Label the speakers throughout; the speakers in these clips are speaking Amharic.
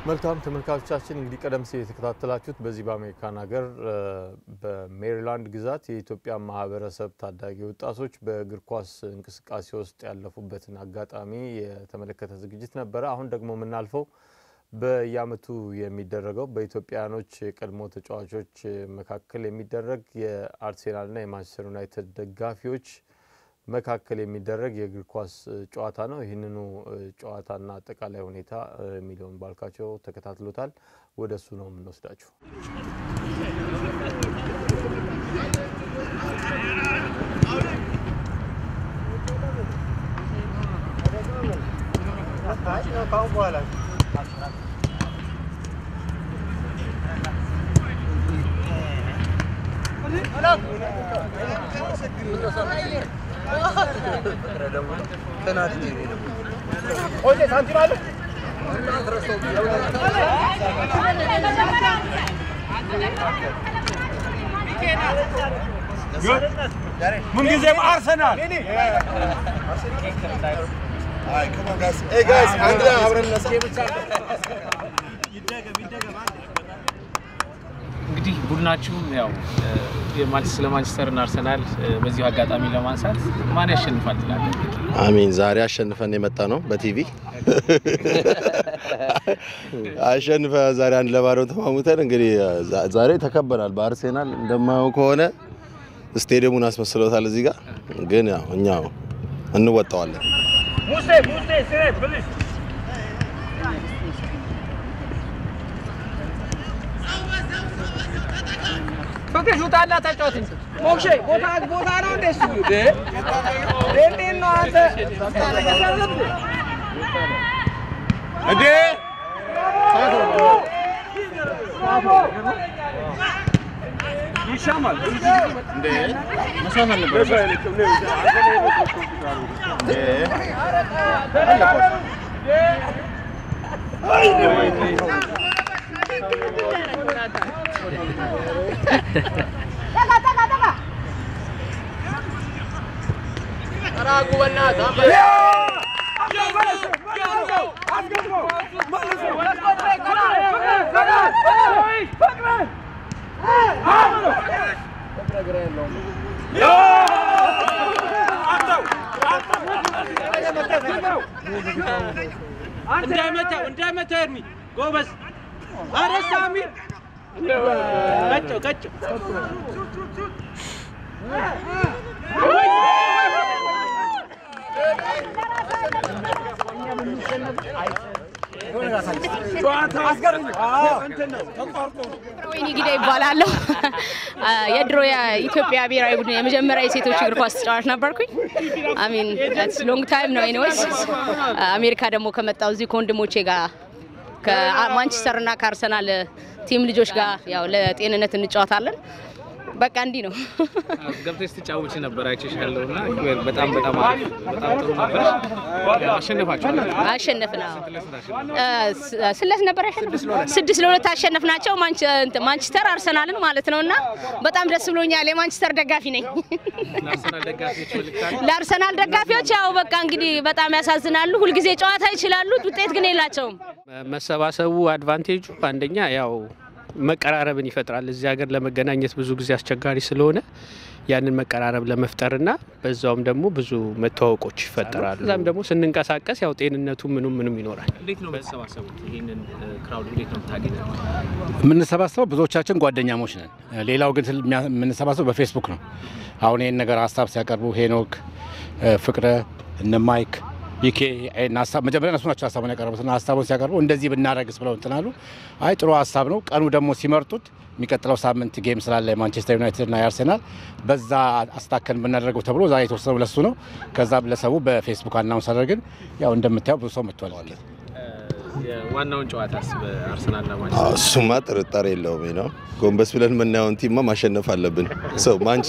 Speaker 1: መልካም ተመልካቾቻችን እንግዲህ ቀደም ሲል የተከታተላችሁት በዚህ በአሜሪካን ሀገር በሜሪላንድ ግዛት የኢትዮጵያ ማህበረሰብ ታዳጊ ወጣቶች በእግር ኳስ እንቅስቃሴ ውስጥ ያለፉበትን አጋጣሚ የተመለከተ ዝግጅት ነበረ። አሁን ደግሞ የምናልፈው በየዓመቱ የሚደረገው በኢትዮጵያውያኖች የቀድሞ ተጫዋቾች መካከል የሚደረግ የአርሴናልና የማንቸስተር ዩናይትድ ደጋፊዎች መካከል የሚደረግ የእግር ኳስ ጨዋታ ነው። ይህንኑ ጨዋታና አጠቃላይ ሁኔታ ሚሊዮን ባልካቸው ተከታትሎታል። ወደ እሱ ነው የምንወስዳችሁ።
Speaker 2: ምንጊዜም አርሰናል
Speaker 3: እንግዲህ ቡድናችሁ ያው ስለ ማንቸስተርና አርሰናል በዚሁ አጋጣሚ ለማንሳት ማን ያሸንፋል ትላለህ?
Speaker 4: አሚን ዛሬ አሸንፈን የመጣ ነው በቲቪ አሸንፈ ዛሬ አንድ ለባዶ ተማሙተን እንግዲህ ዛሬ ተከበናል በአርሴናል እንደማየው ከሆነ ስቴዲየሙን አስመስለውታል እዚህ ጋር ግን ያው እኛ እንወጣዋለን
Speaker 2: ሙሴ ሙሴ ስሬ ፕሊዝ
Speaker 5: ፍቅሽ ውጣላ ተጫወት እንጂ ሞክሼ ቦታ ቦታ ነው እንደ እሱ እንደ እንዴት ነው አንተ
Speaker 2: እንዴ ይሻማል እንዴ መስዋዕት አልነበረም እንዳይመታው እንዳይመታው ኤርሚ ጎበዝ። ኧረ ሳሚ ቀጨው ቀጨው
Speaker 6: ወይኒ ጊዳ ይባላለሁ። የድሮ የኢትዮጵያ ብሔራዊ ቡድን የመጀመሪያ የሴቶች እግር ኳስ ተጫዋች ነበርኩኝ። አሚን ሎንግ ታይም ነው። ኤኒዌይስ አሜሪካ ደግሞ ከመጣው እዚህ ከወንድሞቼ ጋር ከማንቸስተር እና ከአርሰናል ቲም ልጆች ጋር ያው ለጤንነት እንጫወታለን። በቃ እንዲህ ነው።
Speaker 3: ገብተሽ ስትጫወች ነበር አይቼሻለሁ እና በጣም በጣም አሪፍ በጣም ጥሩ ነበር። አሸነፋችኋል።
Speaker 6: አሸነፍን። አዎ ስለት ነበር ያሸነፍ ስድስት ለሁለት አሸነፍናቸው ማንቸስተር አርሰናልን ማለት ነው። እና በጣም ደስ ብሎኛል። የማንቸስተር ደጋፊ ነኝ።
Speaker 3: ለአርሰናል ደጋፊዎች መልእክት አለ?
Speaker 6: ለአርሰናል ደጋፊዎች ያው በቃ እንግዲህ በጣም ያሳዝናሉ። ሁልጊዜ ጨዋታ ይችላሉ፣ ውጤት ግን የላቸውም።
Speaker 7: መሰባሰቡ አድቫንቴጁ አንደኛ ያው መቀራረብን ይፈጥራል። እዚህ ሀገር ለመገናኘት ብዙ ጊዜ አስቸጋሪ ስለሆነ ያንን መቀራረብ ለመፍጠርና በዛውም ደግሞ ብዙ መተዋወቆች ይፈጠራሉ። እዛም ደግሞ ስንንቀሳቀስ ያው ጤንነቱ ምኑም ምኑም ይኖራል።
Speaker 3: እንዴት ነው የምትሰባሰቡት? ይህንን ክራውድ እንዴት ነው የምታገኘው?
Speaker 8: የምንሰባሰበው ብዙዎቻችን ጓደኛሞች ነን። ሌላው ግን የምንሰባሰበው በፌስቡክ ነው። አሁን ይህን ነገር ሀሳብ ሲያቀርቡ ሄኖክ፣ ፍቅረ፣ እነ ማይክ ቢኬ መጀመሪያ እነሱ ናቸው ሀሳቡን ያቀረቡትና ሀሳቡን ሲያቀርቡ እንደዚህ ብናደረግስ ብለው እንትን አሉ። አይ ጥሩ ሀሳብ ነው። ቀኑ ደግሞ ሲመርጡት የሚቀጥለው ሳምንት ጌም ስላለ የማንቸስተር ዩናይትድ እና የአርሴናል በዛ አስታከን ብናደርገው ተብሎ ዛሬ የተወሰነው ለሱ ነው። ከዛ ለሰቡ በፌስቡክ አናውንስ አደረግን። ያው እንደምታየው ብዙ ሰው መጥቷል።
Speaker 3: ዋናውን ጨዋታስ በአርሰናል እና
Speaker 4: እሱማ ጥርጣሬ የለውም ነው። ጎንበስ ብለን የምናየውን ቲማ ማሸነፍ አለብን። ሰው ማንቼ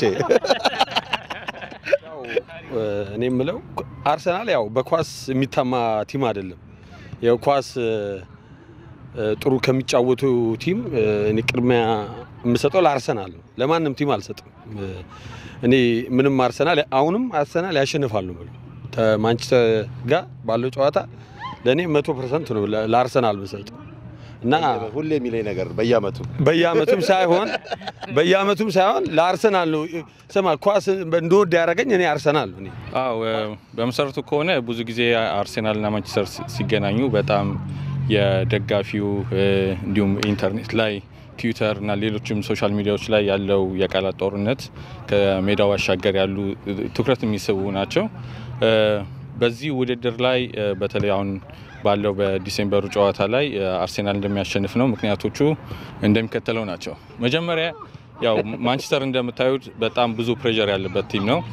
Speaker 9: እኔ የምለው አርሰናል ያው በኳስ የሚታማ ቲም አይደለም። ያው ኳስ ጥሩ ከሚጫወቱ ቲም እኔ ቅድሚያ የምሰጠው ለአርሰናል ነው። ለማንም ቲም አልሰጥም። እኔ ምንም አርሰናል አሁንም አርሰናል ያሸንፋሉ ብለው ከማንቸስተር ጋር ባለው ጨዋታ ለእኔ መቶ ፐርሰንት ነው ለአርሰናል ብሰጥ። እና
Speaker 4: ሁሌ የሚለኝ ነገር በየአመቱ
Speaker 9: በየአመቱም ሳይሆን በየአመቱም ሳይሆን ለአርሰናል ነው። ስማ ኳስ እንደወድ ያደረገኝ እኔ አርሰናል ነው። እኔ
Speaker 10: አዎ በመሰረቱ ከሆነ ብዙ ጊዜ አርሴናልና ማንቸስተር ሲገናኙ በጣም የደጋፊው እንዲሁም ኢንተርኔት ላይ ትዊተር እና ሌሎችም ሶሻል ሚዲያዎች ላይ ያለው የቃላት ጦርነት ከሜዳው ባሻገር ያሉ ትኩረት የሚስቡ ናቸው። በዚህ ውድድር ላይ በተለይ አሁን ባለው በዲሴምበሩ ጨዋታ ላይ አርሴናል እንደሚያሸንፍ ነው። ምክንያቶቹ እንደሚከተለው ናቸው። መጀመሪያ ያው ማንቸስተር እንደምታዩት በጣም ብዙ ፕሬዠር ያለበት ቲም ነው።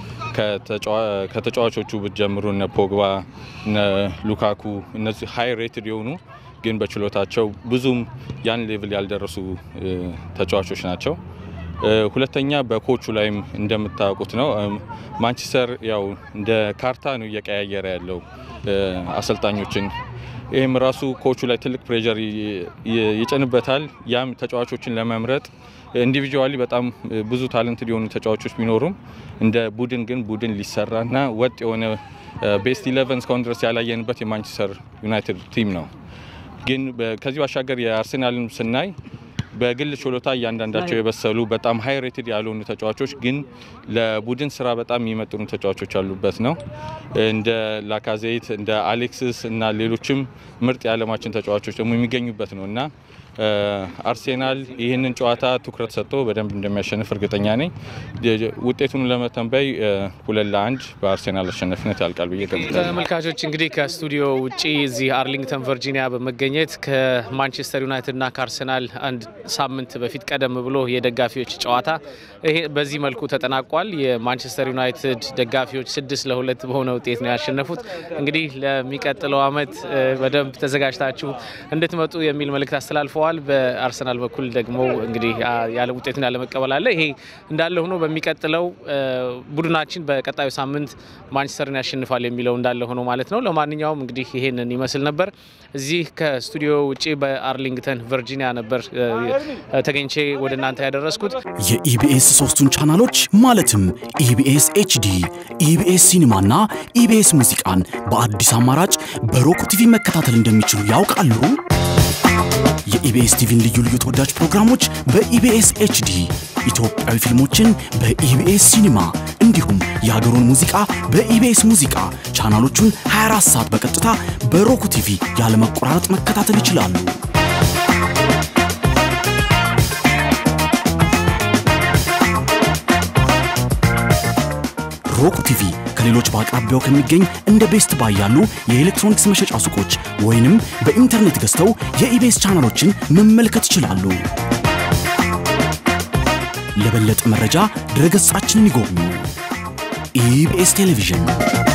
Speaker 10: ከተጫዋቾቹ ብትጀምሩ እነ ፖግባ፣ እነ ሉካኩ እነዚህ ሀይ ሬትድ የሆኑ ግን በችሎታቸው ብዙም ያን ሌቭል ያልደረሱ ተጫዋቾች ናቸው። ሁለተኛ በኮቹ ላይም እንደምታውቁት ነው ማንቸስተር ያው እንደ ካርታ ነው እየቀያየረ ያለው አሰልጣኞችን። ይህም ራሱ ኮቹ ላይ ትልቅ ፕሬዠር ይጭንበታል። ያም ተጫዋቾችን ለመምረጥ ኢንዲቪጁዋሊ በጣም ብዙ ታለንት የሆኑ ተጫዋቾች ቢኖሩም እንደ ቡድን ግን ቡድን ሊሰራና ወጥ የሆነ ቤስት ኢሌቨን እስካሁን ድረስ ያላየንበት የማንቸስተር ዩናይትድ ቲም ነው። ግን ከዚህ ባሻገር የአርሴናልን ስናይ በግል ችሎታ እያንዳንዳቸው የበሰሉ በጣም ሀይ ሬትድ ያልሆኑ ተጫዋቾች ግን ለቡድን ስራ በጣም የሚመጥኑ ተጫዋቾች ያሉበት ነው። እንደ ላካዜት እንደ አሌክስስ እና ሌሎችም ምርጥ የዓለማችን ተጫዋቾች ደግሞ የሚገኙበት ነው እና አርሴናል ይህንን ጨዋታ ትኩረት ሰጥቶ በደንብ እንደሚያሸንፍ እርግጠኛ ነኝ። ውጤቱን ለመተንበይ ሁለት ለአንድ በአርሴናል አሸናፊነት ያልቃል ብዬ ገምታለሁ።
Speaker 3: ተመልካቾች እንግዲህ ከስቱዲዮ ውጪ እዚህ አርሊንግተን ቨርጂኒያ በመገኘት ከማንቸስተር ዩናይትድ እና ከአርሰናል አንድ ሳምንት በፊት ቀደም ብሎ የደጋፊዎች ጨዋታ ይሄ በዚህ መልኩ ተጠናቋል። የማንቸስተር ዩናይትድ ደጋፊዎች ስድስት ለሁለት በሆነ ውጤት ነው ያሸነፉት። እንግዲህ ለሚቀጥለው ዓመት በደንብ ተዘጋጅታችሁ እንድትመጡ የሚል መልእክት አስተላልፈዋል። በአርሰናል በኩል ደግሞ እንግዲህ ያለ ውጤቱን ያለመቀበል አለ። ይሄ እንዳለ ሆኖ በሚቀጥለው ቡድናችን በቀጣዩ ሳምንት ማንቸስተርን ያሸንፋል የሚለው እንዳለ ሆኖ ማለት ነው። ለማንኛውም እንግዲህ ይሄንን ይመስል ነበር። እዚህ ከስቱዲዮ ውጭ በአርሊንግተን ቨርጂኒያ ነበር ተገኝቼ ወደ እናንተ ያደረስኩት።
Speaker 11: የኢቢኤስ ሶስቱን ቻናሎች ማለትም ኢቢኤስ ኤችዲ፣ ኢቢኤስ ሲኒማና ኢቢኤስ ሙዚቃን በአዲስ አማራጭ በሮክ ቲቪ መከታተል እንደሚችሉ ያውቃሉ? የኢቢኤስ ቲቪን ልዩ ልዩ ተወዳጅ ፕሮግራሞች በኢቢኤስ ኤችዲ፣ ኢትዮጵያዊ ፊልሞችን በኢቢኤስ ሲኒማ እንዲሁም የሀገሩን ሙዚቃ በኢቢኤስ ሙዚቃ ቻናሎቹን 24 ሰዓት በቀጥታ በሮክ ቲቪ ያለመቆራረጥ መከታተል ይችላሉ። ሮክ ቲቪ ከሌሎች በአቅራቢያው ከሚገኝ እንደ ቤስት ባይ ያሉ የኤሌክትሮኒክስ መሸጫ ሱቆች ወይንም በኢንተርኔት ገዝተው የኢቤስ ቻናሎችን መመልከት ይችላሉ። ለበለጠ መረጃ ድረገጻችንን ይጎብኙ። ኢቢኤስ ቴሌቪዥን